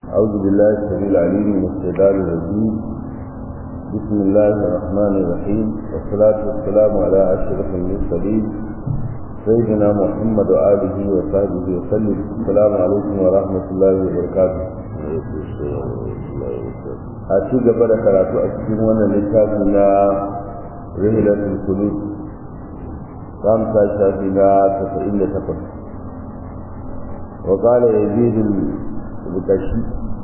أعوذ بالله السميع العليم من الشيطان الرجيم بسم الله الرحمن الرحيم والصلاة والسلام على أشرف المرسلين سيدنا محمد وآله وصحبه وسلم السلام عليكم ورحمة الله وبركاته a ci gaba da karatu a cikin wannan littafi na rihilatul kulub za mu sa shafi na 98 wa qala yazid al-bukashi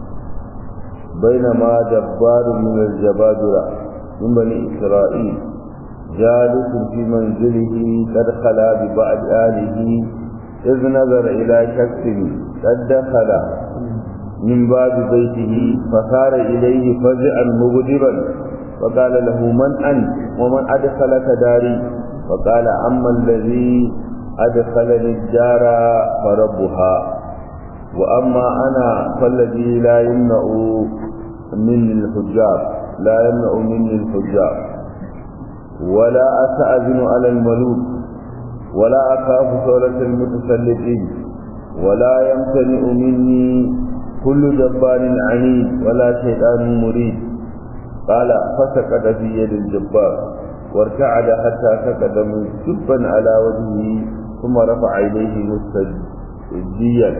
بينما جبار من الجبابرة من بني إسرائيل جالس في منزله قد خلا ببعض آله إذ نظر إلى شخص قد دخل من باب بيته فصار إليه فزعا مغضبا فقال له من أنت ومن أدخلك داري فقال أما الذي أدخلني الدار فربها وأما أنا فالذي لا يمنع مني الحجاب لا يمنع مني الحجاب ولا أستأذن على الملوك ولا أخاف ثورة المتسلطين ولا يمتنع مني كل جبار عنيد ولا شيطان مريد قال فسقط في يد الجبار وارتعد حتى سقط سبا على وجهه ثم رفع إليه مستجديا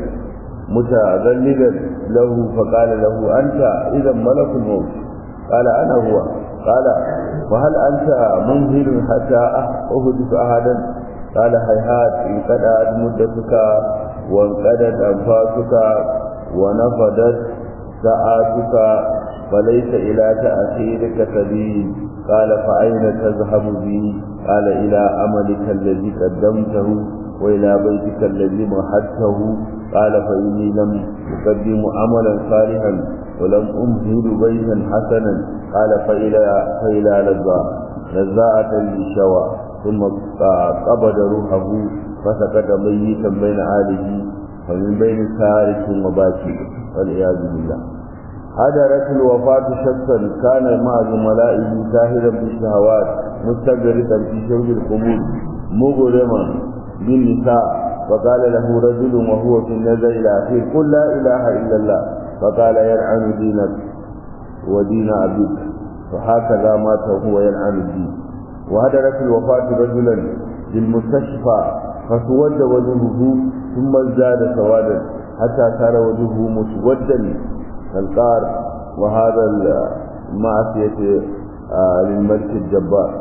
متذللا له فقال له أنت إذا ملك الموت قال أنا هو قال وهل أنت منزل حتى أهدف أحدا قال هيهات انقطعت مدتك وانقضت أنفاسك ونفدت ساعاتك فليس إلى تأخيرك سبيل قال فأين تذهب بي قال إلى عملك الذي قدمته وإلى بيتك الذي مهدته قال فإني لم أقدم عملا صالحا ولم أمهد بيتا حسنا قال فإلى فإلى لذاء لذاءة للشوى ثم قبض روحه فسكت ميتا بين آله ومن بين سارك وباكي والعياذ بالله حضرت الوفاة شخصا كان مع زملائه ساهرا بالشهوات مستغرقا في شرب الخمور مغرما بالنساء فقال له رجل وهو في النزع الأخير قل لا إله إلا الله فقال يلعن دينك ودين أبيك فهكذا مات وهو يلعن الدين وهدرت الوفاة رجلا بالمستشفى فسود وجهه ثم ازداد سوادا حتى صار وجهه مسودا كالقار وهذا المعصية للملك الجبار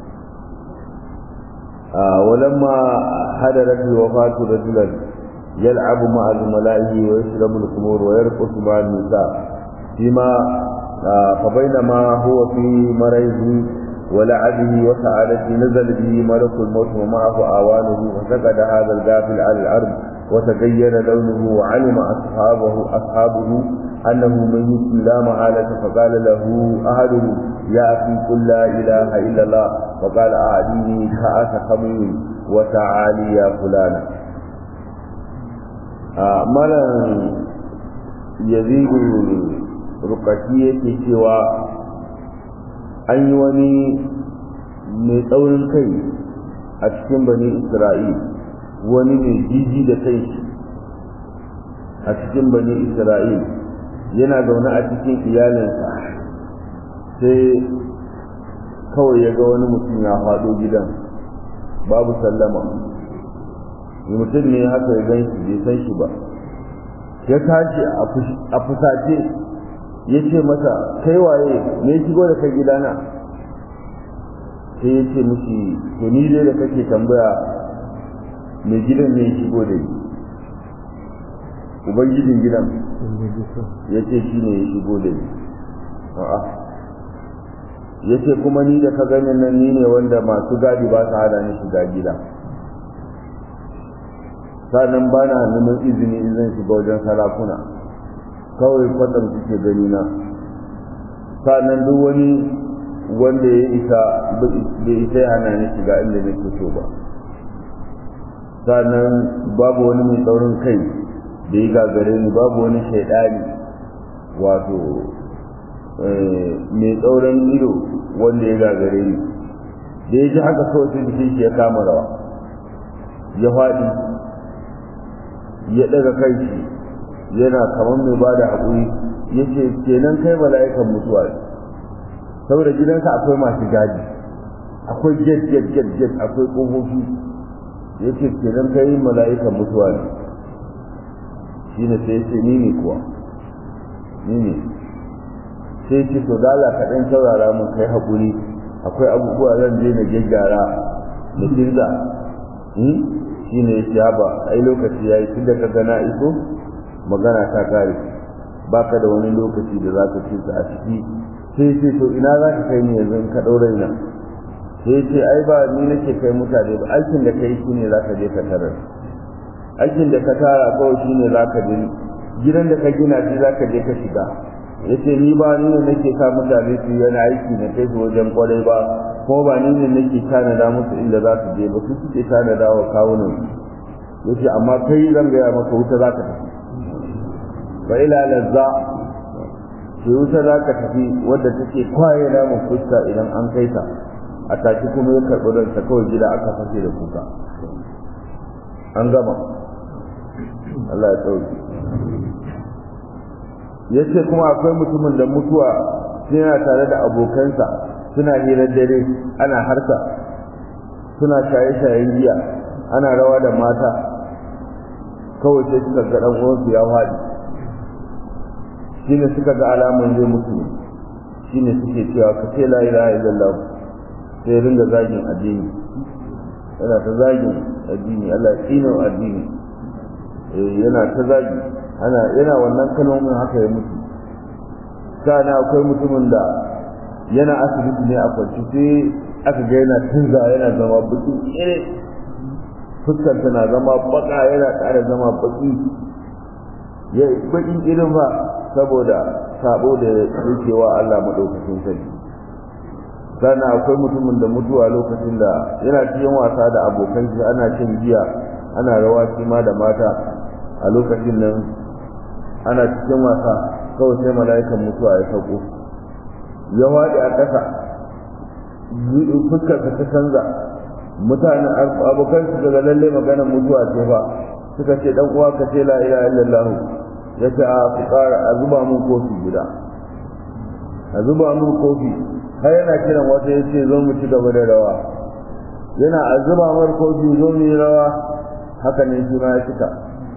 آه ولما حضرت الوفاة رجلا يلعب مع زملائه ويشرب الخمور ويرقص مع النساء فيما آه فبينما هو في مريضه ولعبه وسعادته نزل به ملك الموت ومعه أعوانه فسقط هذا الغافل على الأرض وتغير لونه وعلم أصحابه أصحابه أنه ميت لا محالة فقال له أحدهم يا أخي قل لا إله إلا الله فقال أعديني كأس خمر وتعالي يا فلان آه مالا يزيد rukaki yake cewa an yi wani mai tsaurin kai a cikin bani isra'il wani mai jiji da kai a cikin bani isra'il yana zaune a cikin iyalinsa sai kawai ya ga wani mutum ya faɗo gidan babu sallama mutum ne haka ya gan shi bai san shi ba ya tashi a fusace ya ce masa kai waye me shigo da kai gidana sai ya ce mushi to ni dai da kake tambaya me gidan ne ya shigo da ni ubangijin gidan ya ce shi ne ya shigo da ni a'a ya ce kuma ni da ka ganin nan ni ne wanda masu gadi ba su hada ni shiga gida sannan ba na neman izini in zan shiga wajen sarakuna kawai kwatsam suke gani na sannan duk wani wanda ya isa bai isa ya hana ni shiga inda nake so ba sannan babu wani mai tsaurin kai da ya gagare ni babu wani shaidani wato mai tsaurin ido wanda ya gagare ni da ya ji haka kawai sai jikin shi ya kama rawa ya faɗi ya ɗaga kai shi yana kamar mai ba da haƙuri ya ce kenan kai mala'ikan mutuwa ne saboda gidansa akwai masu gadi akwai jet jet jet jet akwai ƙofofi ya ce kenan kai mala'ikan mutuwa ne shi ne sai ya ce ni ne kuwa ni ne sai ce to dala ka ɗan saurara mun kai haƙuri akwai abubuwa zan je na gyaggyara na kirga shi ne ya ce ba ai lokaci ya yi tun da ka gana iso magana ta kare ba ka da wani lokaci da za ka ce a ciki sai ce to ina za ka kai ni yanzu in ka ɗaura ina sai ce ai ba ni nake kai mutane ba aikin da kai shi ne za ka je ka tarar aikin da ka tara kawai shi ne za ka je gidan da ka gina shi za ka je ka shiga ya ce ni ba ni ne nake sa mutane su yana aiki na kai su wajen kwarai ba ko ba ni ne nake tanada musu inda za su je ba su suke tanada wa kawunan ya ce amma kai zan gaya maka wuta za ka tafi wa ila lazza ke wuta za ka tafi wadda take kwaye namun fuska idan an kai ta a taki kuma ya karɓi ransa kawai gida aka fashe da kuka an gama Allah ya tsauki ya ce kuma akwai mutumin da mutuwa suna tare da abokansa suna hirar dare ana harka suna shaye-shayen giya ana rawa da mata kawai sai suka ga ɗan uwansu ya faɗi shine suka ga alamun zai mutu ne shine suke cewa ka ce la ilaha illallah sai ringa zagin addini yana ta zagin addini Allah ya tsino addini yana ta zagi ana yana wannan kalmomin haka ya mutu kana akwai mutumin da yana asibiti ne a kwanci sai aka ga yana tunza yana zama baki kire fuskar na zama baka yana ƙara zama baki ya baki irin ba saboda sabo da yake wa Allah madaukakin sarki sannan akwai mutumin da mutuwa lokacin da yana cikin wasa da abokan shi ana cin giya ana rawa shi ma da mata a lokacin nan ana cikin wasa kawai sai mala'ikan mutuwa ya sauko ya waɗe a ƙasa fuskar ta canza mutane abokan su daga lalle maganar mutuwa ce fa suka ce dan uwa ka ce la ilaha illallah ya ce a ku ƙara a zuba mun kofi guda a zuba mun kofi har yana kiran wata ya ce zo mu ci gaba da rawa yana a zuba mar kofi zo mu yi rawa haka ne shi ma ya cika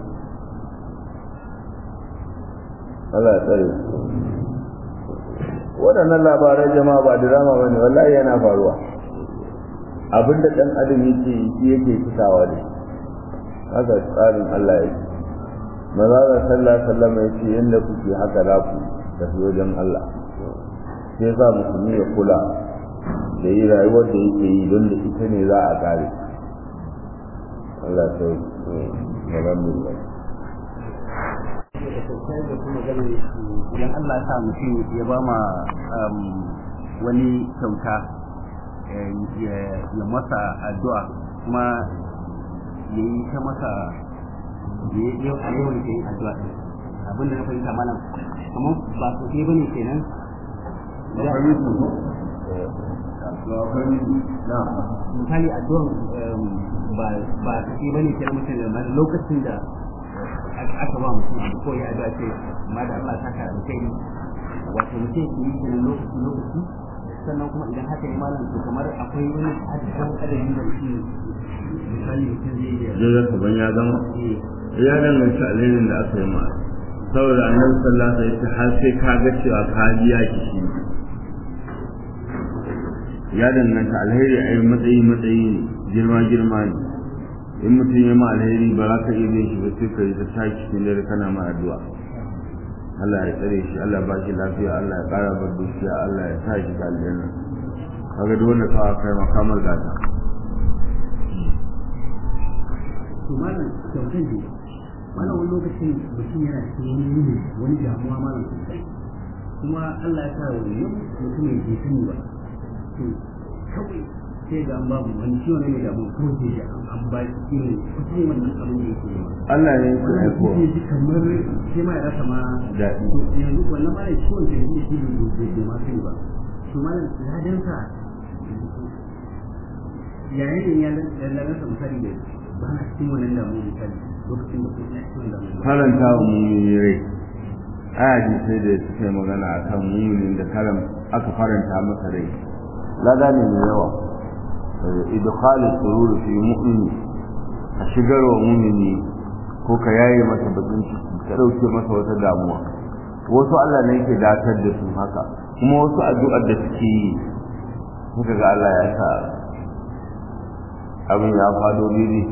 Allah ya tsare waɗannan labaran jama'a ba drama bane wallahi yana faruwa abinda dan adam yake shi yake cikawa ne haka tsarin Allah yake maza da sallah sallama yace yanda kuke haka za ku tafi wajen Allah sai sa musulmi ya kula da yi rayuwar da yake yi don da ita ne za a kare Allah ta yi alhamdulillah idan Allah ya sa mutum ya ba ma wani kyauta ya masa addu'a kuma ya yi ta masa ya yawan yin addu'a abin da na fahimta malam kamar ba su ke bane kenan misali addu'an ba su ke bane kenan mutum da lokacin da aka ba mutum abu ko ya addu'a ce amma da Allah ta kara alkhairi wato mutum ke yi kenan lokaci lokaci sannan kuma idan haka ne malam to kamar akwai wani adadin adadin da mutum misali mutum zai yi zai ban ya zama ya danganta alherin da aka yi ma saboda annabi sallallahu alaihi wasallam har sai ka ga cewa ka biya ki shi ya danganta alheri ai matsayi matsayi ne girma girma ne in mutum ya ma alheri ba za ka iya bin shi ba sai ka yi ta tashi cikin dare kana ma addu'a Allah ya tsare shi Allah ba shi lafiya Allah ya kara bar dukiya Allah ya sa shi ga aljanna kaga duk wanda ka kai makamar gata to malam kyautar ne malam wani lokacin mutum yana cikin wani yini wani damuwa malam sosai kuma Allah ya sa wani yau mutum ya je sani ba to kawai sai ga an babu wani ciwo ne mai damuwa kawai sai ga an ba shi irin kusa ne wannan abin da yake yi Allah ne yake aiko ne ji kamar sai ma ya rasa ma daɗi to yanzu wannan malam ciwon da yake shi bai bai ma sani ba to malam ladansa yayin da ya ladansa misali da ba na cikin wannan damuwa misali lokacin da kuma faranta wa mumini rai aya ji sai da suke magana a kan muminin da karam aka faranta masa rai lada ne mai yawa idkhali surur fi mu'mini a shigar wa mumini ko ka yaye masa bakin ciki ka dauke masa wata damuwa wasu Allah ne yake datar da su haka kuma wasu addu'ar da suke yi kuka ga Allah ya sa abin ya fado daidai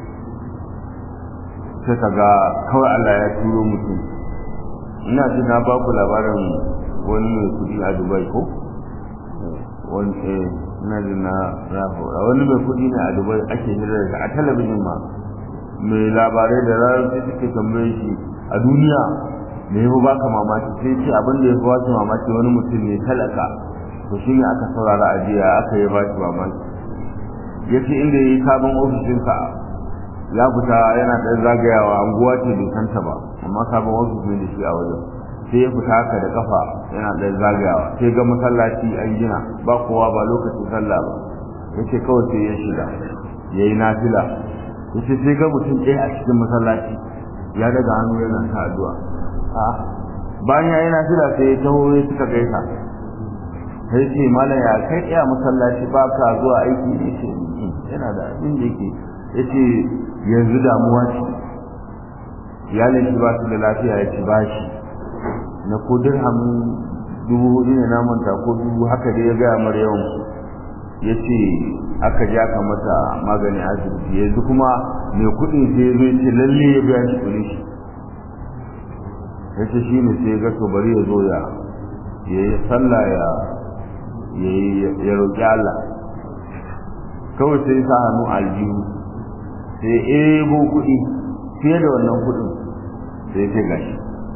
sai ka ga kawai Allah ya turo mutum ina ji na ba ku labarin wani mai kudi a Dubai ko wani eh ina ji na rahora wani mai kudi ne a Dubai ake hira da a talabijin ma mai labarai da ranar sai suke tambaye shi a duniya me ya baka mamaki sai ce abin da ya fi wasu mamaki wani mutum ne talaka to shi ne aka saurara a jiya aka yi ba shi mamaki ya ce inda ya yi sabon ofishinsa ya fita yana ɗan zagayawa anguwa ce bai santa ba amma sabon ofis ne da shi a wajen sai ya fita haka da kafa yana ɗan zagayawa sai ga masallaci an gina ba kowa ba lokacin sallah ba ya ce kawai sai ya shiga ya yi nafila ya ce sai ga mutum ɗaya a cikin masallaci ya daga hannu yana ta addu'a a bayan ya yi nafila sai ya taho ya suka gaisa sai ce malam ya kai ɗaya masallaci ba ka zuwa aiki ne ce yana da abin da yake ya ce yanzu damuwa ce iyalin shi ba su da lafiya ya ci bashi na ko dirhamin dubu hudu ne na manta ko dubu haka dai ya gaya mara yawan ya ce aka ja ka mata magani asibiti yanzu kuma mai kuɗin sai ya zai ce lalle ya biya shi kuɗin shi ya ce shi ne sai ya ga to bari ya zo ya ya yi sallah ya ya roƙi Allah kawai sai sa hannu aljihu sai ebo kuɗi fiye da wannan kuɗin sai ce gashi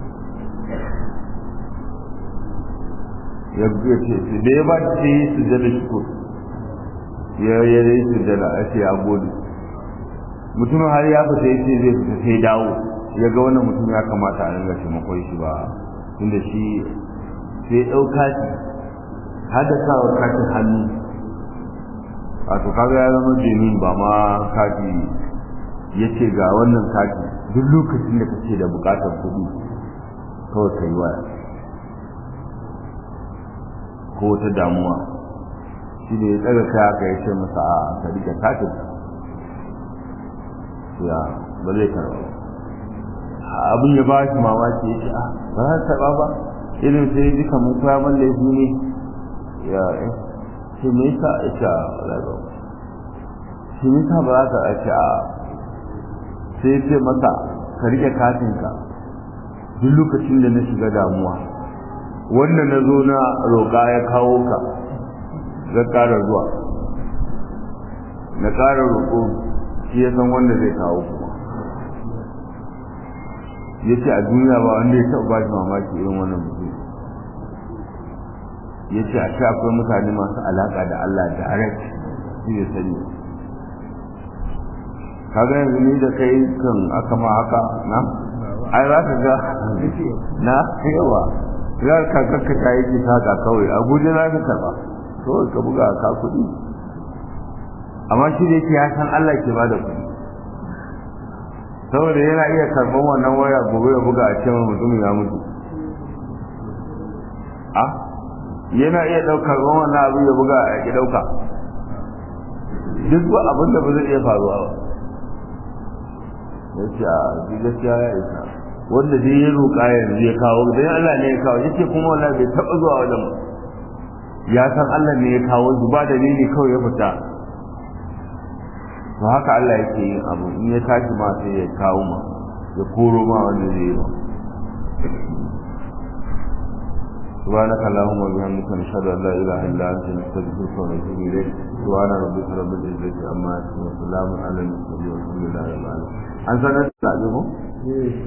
ya ce da ya ba ce yi sujada shukur ya ya yi sujada a ce a gode mutumin har ya fita ya ce zai fita sai dawo ya ga wannan mutum ya kamata a ringa taimakon shi ba tunda shi sai ɗauka shi har da sa katin hannu wato kaga ya zama jemin ba ma kati ya ce ga wannan kati duk lokacin da kake da bukatar kuɗi kawai ka yi waya ko wata damuwa shi ne ya tsaga kai aka ya ce masa a ka rike katin ya ba zai karɓa abin ya ba shi mamaki ya ce a ba za ta taɓa ba irin sai ji kamar koya man laifi ne ya ce me yasa ita rayuwa shi me yasa ba za ka ce a sai ce masa ka rike katinka duk lokacin da na shiga damuwa wanda na zo na roƙa ya kawo ka zan ƙara zuwa na ƙara roƙo shi ya san wanda zai kawo kuma ya ce a duniya ba wanda ya taɓa ba shi mamaki irin wannan mutum ya ce a sha akwai mutane masu alaƙa da Allah direct shi ne sani kaga yanzu ni da kai kan aka ma haka na ai za ka ga na yawa za ka kakka ta yi saka kawai a guje za ka karba kawai ka buga ka kuɗi amma shi da yake ya san Allah ke ba da kuɗi saboda yana iya karɓar wannan waya gobe ya buga a cewa mutumin ya mutu a yana iya ɗaukar wannan abu ya buga a ki ɗauka duk abin da ba zai iya faruwa ba ya ce a gaskiya ya isa wanda dai ya roƙa yanzu ya kawo dan Allah ne ya kawo yace kuma wallahi bai taɓa zuwa wajen mu ya san Allah ne ya kawo shi ba dalili kawai ya fita to haka Allah yake yin abu in ya tashi ma sai ya kawo ma ya koro ma wanda zai yi ba سبحانك اللهم وبحمدك نشهد ان لا اله الا انت نستغفرك ونتوب اليك سبحان ربك رب العزه عما يصفون وسلام على المرسلين والحمد لله رب العالمين an sanar da